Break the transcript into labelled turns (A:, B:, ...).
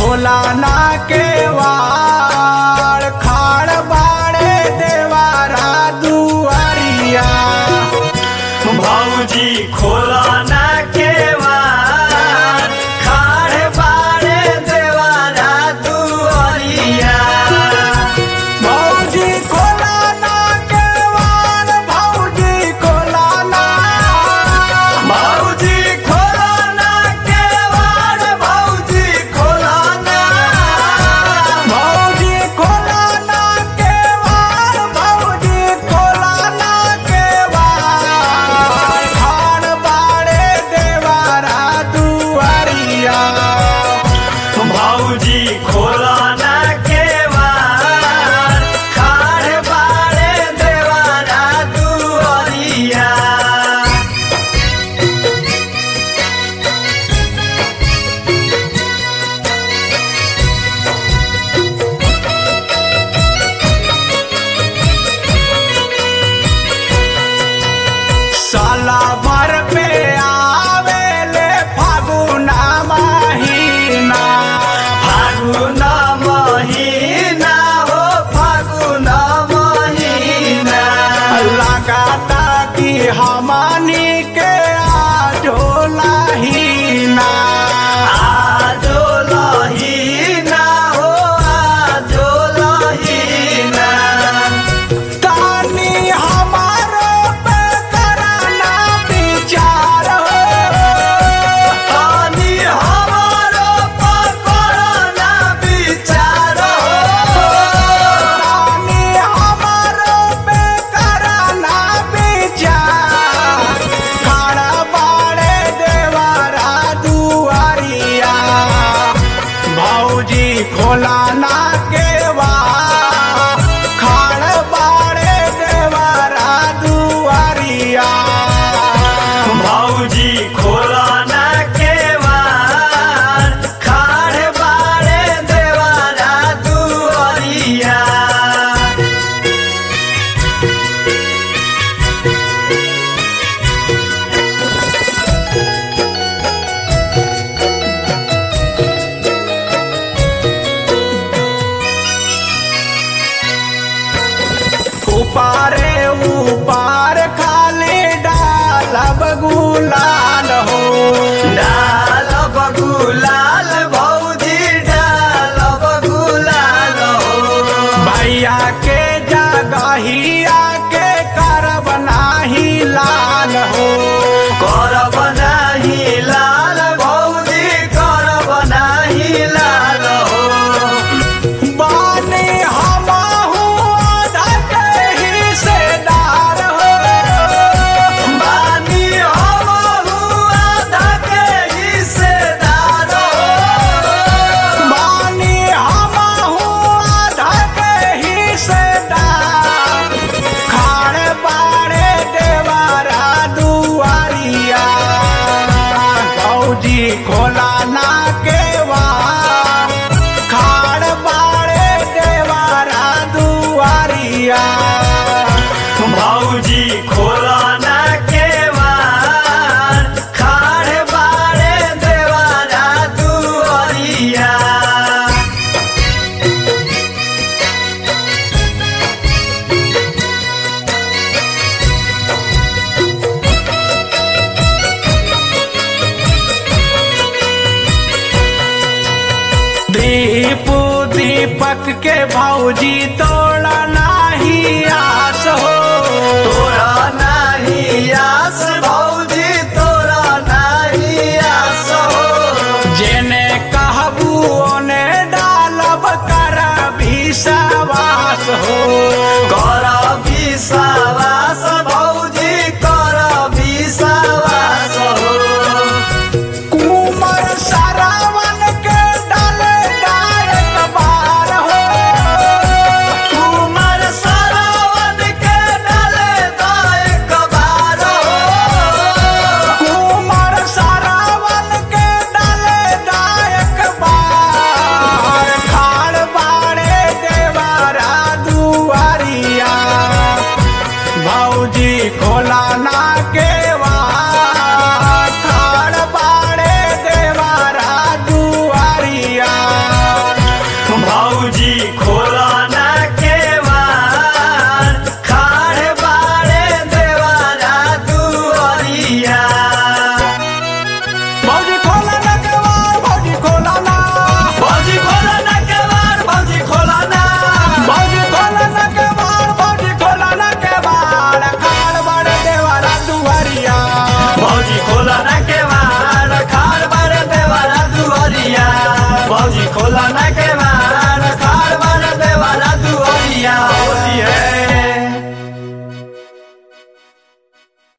A: खोला ना के वार खाड़ बाड़े देवारा दुआरिया
B: भौजी खोला ना केवार खाड़ बाड़े देवारा दुआरिया
A: भौजी खोला ना के वार भौजी खोला ना
B: भौजी खोला ना केवार भौजी खोला ना
A: भौजी खोला ना के वार भौजी खोला ना के वार खाड़ बाड़े देवारा दुआरिया
B: भौजी खोला ना केवार खाड़ बाड़े देवारा दुआरिया
A: साला भर पे आवेले फागुना महीना
B: फागुन महिना हो फागुन महिना
A: लगाता कि हमनी के आजो लाहीना
B: आजो लहीना हो आजो लहीना
A: तानी हमारो पे कराना विचार
B: पानी हमारो पर कोरोना विचार
A: तानी हमारो पे कराना विचार खड़ा बाड़े देवारा दुआरिया भौजी खोला ना के खाड़ बाड़े देवारा दुआरिया
B: भौजी खोला ना केवार खाड़ बाड़े देवारा दुआरिया
A: उपारे उपार खाली डालब गुलाल हो
B: डाल बगुलाल भौजी डाल बगुलाल हो
A: भैया के जगहिया के करब नाही लाल हो
B: करब नाही लाल भौजी करब नाही लाल हो
A: बानी हमहू आधा के हिस्सेदार हो
B: बानी हमहु आधा के हिस्सेदार हो
A: बानी हमहू आधा के हिस्सेदार खाड़ बाड़े देवारा दुआरिया भौजी खोला ना के खाड़ बाड़े देवारा दुआरिया
B: भौजी खोला ना केवार खाड़ बाड़े देवारा दुआरिया
A: दीपू दीपक के भौजी तो